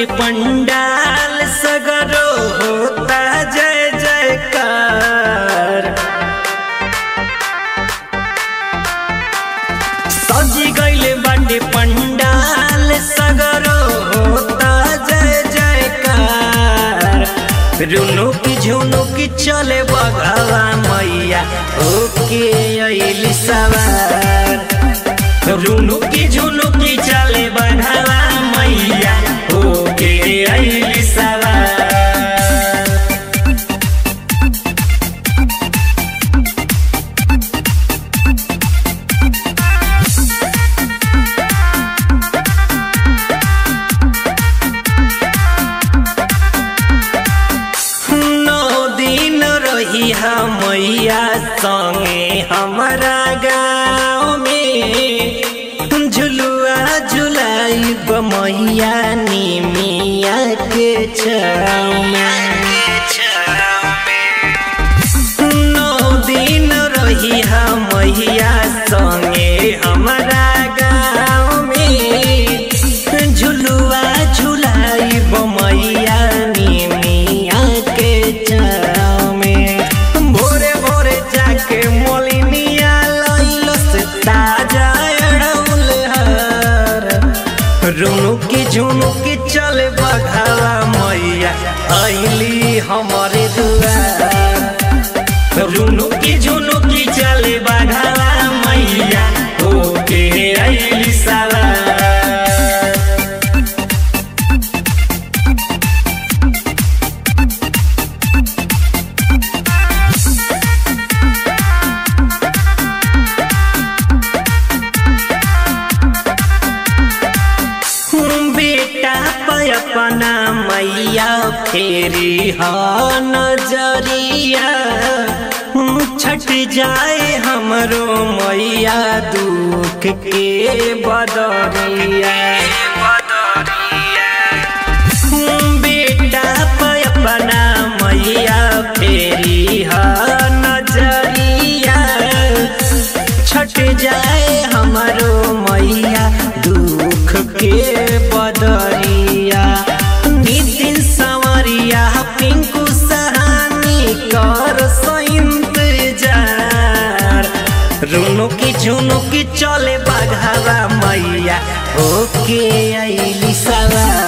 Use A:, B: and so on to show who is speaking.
A: बाटे पंडाल सगरो होता जय जयकार सजी गईले बाटे पंडाल सगरो होता जय जयकार रुनु की झुनु की चले बघावा मैया ओके अइली सवार रुनु की झुनु की चले बघावा मैया ओके अइली सवार नौ दिन रही मैया संगे हमारा गाँव में झुलुआ झुलाई मैया निमिया के छाँव में नौ दिन रही मैया संगे हमारा गाँव में झुलुआ झुलाई मैया निमिया के छाँव में भोरे भोरे जाके मोलिनिया लैलस ताजा अड़ौल हर रुनु की झुनु की चल बघावा मैया अइली हमारे दुआर रुनु की झुनु की चले बघावा मैया ओके अइली सवार बेटा पे अपना मैया फेरी ह नजरिया छट जाए हमरो मैया दुख के बदरिया बेटा पे अपना मैया फेरी ह नजरिया छट जाए हमरो मैया दुख के बदरिया नितिन संवरिया पिंकू सहानी कर इंतजार रुनु की झुनु की चले बघावा मैया ओके अइली सवार